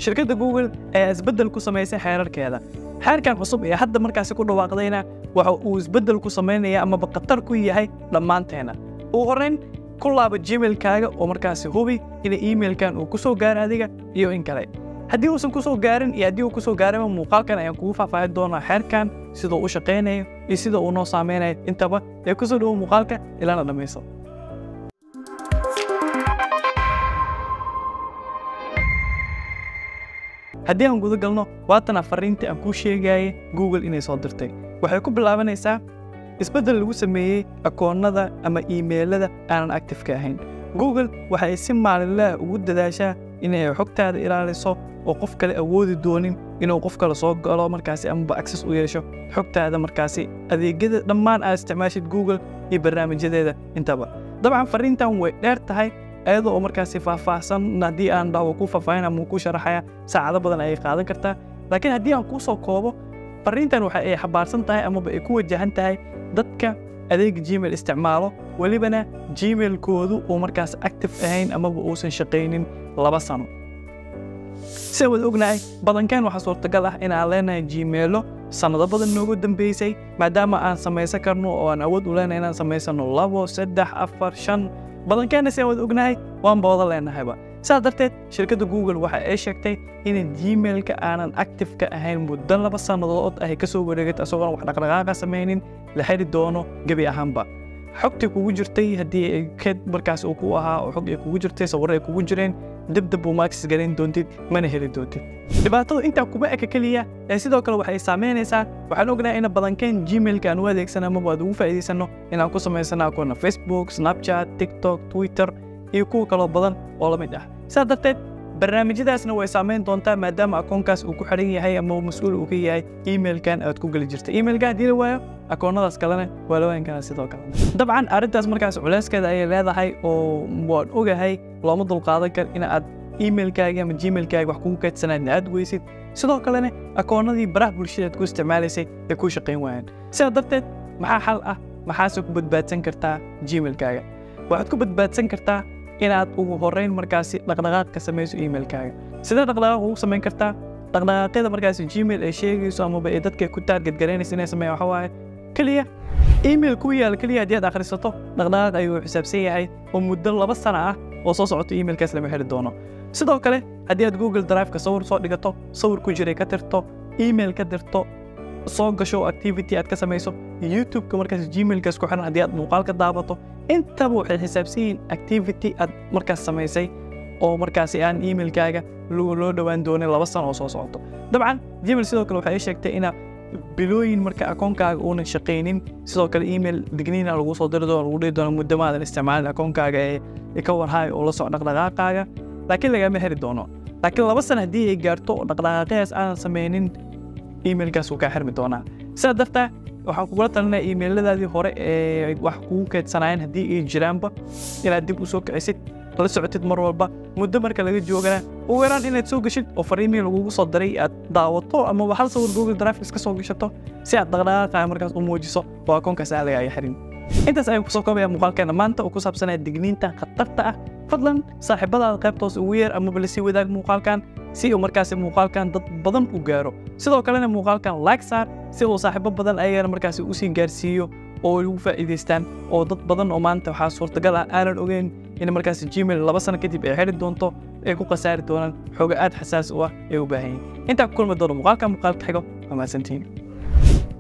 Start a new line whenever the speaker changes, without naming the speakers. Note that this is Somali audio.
shirkadda google ayaa isbeddel ku samaysay xeerarkeeda xeerkan cusub ee hadda markaasi ku dhawaaqdayna waxa uu isbeddel ku samaynaya amaba khatar ku yahay dhammaanteena ugu horrayn ku laaba gmailkaaga oo markaasi hubi ina emailkan uu ku soo gaaro adiga iyo in kale haddii uusan ku soo gaarin iyo haddii uu ku soo gaarayba muuqaalkan ayaan kugu faahfaahin doonaa xeerkan siduu u shaqaynayo iyo sida uu noo saameynayo intaba ee ku soo dhowo muuqaalka ilaana dhammayso haddii aan guda galno waatana fariintii aan kuu sheegayay google inay soo dirtay waxay ku bilaabanaysaa isbeddel lagu sameeyey akoonnada ama iimeylada aanan actifeka ahayn google waxa ay si maalinlaha ugu dadaashaa inay xogtaada ilaaliso oo qof kale awoodi doonin inuu qof kale soo galo markaasi amaba access u yeesho xogtaada markaasi adeegyada dhammaan aad isticmaashid google iyo barnaamijyadeeda intaba dabcan fariintan way dheer tahay ayadoo oo markaasi faahfaahsan haddii aan dhaho ku faahfaahin ama ku sharaxaya saacado badan ayay qaadan kartaa laakiin haddii aan kuu soo koobo fariintan waxa ay xabaarsan tahay amaba ay ku wajahan tahay dadka adeega gmail isticmaalo welibana gmailkoodu uu markaas active ahayn amaba uusan shaqaynin laba sano sida wada ognahay badankan waxaa suurtagal ah inaan leenahay gmailo sannado badan noogu dambeysay maadaama aan samaysan karno oo aan awood u leenahay inaan samaysano labo saddex afar shan badankeena si aan wada ognahay waanba wada leenahayba sidaas darteed shirkadda google waxa ay sheegtay in gmailka aanan actifeka ahayn muddo laba sannadood ay ka soo wareegatay isagoon wax dhaqdhaqaaqa samaynin la xiri doono gebi ahaanba xogtii kugu jirtay haddii ay keed markaas uu ku ahaa oo xog ay kugu jirtay sawirro ay kugu jireen dibdib buu maaksis garayn doontid mana heli doontid dhibaatadu intaa kuma eka keliya ee sidoo kale waxay saameynaysaa waxaan ognahay ina badankeen gmailka aan u adeegsano amaba aad ugu faa'iidaysano inaan ku samaysano akoonna facebook snapchat tiktok twitter iyo kuwa kaloo badan oo la mid ah sidaas darteed barnaamijyadaasna way saameyn doontaa maadaama akoonkaas uu ku xidhan yahay ama mas-uul uu ka yahay emailkan aad ku geli jirta emailka haddii la waayo akoonnadaas kalena waa la waayan karaa sidoo kale dabcan arrintaas markaas culeyskeeda ayay leedahay oo waan ogahay looma dulqaadan kar in aad emailkaaga ama gmailkaaga wax kugu kaydsanaadna aad weysid sidoo kalena akoonnadii baraha bulshada aad ku isticmaalaysay ay ku shaqayn waayaan sidaa darteed maxaa xal ah maxaase ku badbaadsan kartaa gmailkaaga waxaad ku badbaadsan kartaa inaad ugu horrayn markaasi dhaqdhaqaaq ka samayso emailkaaga sidee dhaqdhaqaaq ugu samayn kartaa dhaqdhaqaaqyada markaasi gmail ay sheegayso amaba ay dadka ku taarget garaynaysa inay sameeyaan waxa waaye keliya email ku yaal keliya haddii aad akhrisato dhaqdhaqaaq ayuu xisaabsan yahay oo muddo laba sana ah oo soo socoto emailkaas lama heli doono sidoo kale haddii aad google drive-ka sawir soo dhigato sawir ku jiray ka tirto email ka dirto soo gasho activity aad ka samayso youtube-ka markaas gmailkaas ku xiran haddii aad muuqaal ka daabato intaba waxay xisaabsan yihiin activity aad markaas samaysay oo markaasi aan emailkaaga loo dhowaan doonin laba sano oo soo socoto dabcan gmail sidoo kale waxay sheegtay ina bilooyin marka akoonkaaga uunan shaqaynin sidoo kale email digniina lagu soo diri doono lagu dhihi doono muddo maadan isticmaalin akoonkaaga ee ka warhaay oo la soco dhaqdhaqaaqaaga laakiin lagama heli doono laakiin laba sana haddii ay gaarto oo dhaqdhaqaaqyadas aanan samaynin emailkaas wuu kaa xirmi doonaa sidaa dartaa waxaan kugula talinaya iimayladaadii hore ee wax kugu keedsanaayeen haddii ay jiraanba inaad dib u soo kicisid la socotid mar walba muddo marka laga joogana ugu yaraan inaad soo geshid oo fariimii lagugu soo diray aad daawato amaba hal sawir google drive iska soo gashato si aad dhaqdhaqaaqa markaas u muujiso oo akoonkaas aan laga xirin intaas ayaan kusoo koobaya muuqaalkeena maanta oo ku saabsanaya digniinta khatarta ah fadlan saaxiibadaada qaybtoos ugu yeer amaba lasii wadaag muuqaalkan si uu markaasi muuqaalkan dad badan u gaaro sidoo kalena muuqaalkan like saar si uu saaxiibo badan ayagana markaasi usii gaarsiiyo oo ay ugu faa'iidaystaan oo dad badan oo maanta waxaa suurtagal ah aanan ogeyn in markaasi gmail laba sano kadib ay xidhi doonto ay ku khasaari doonaan xooga aad xasaas u ah ay u baahan yihin intaa ku kulmi doono muuqaalka muuqaalka xigo waa mahadsantihiin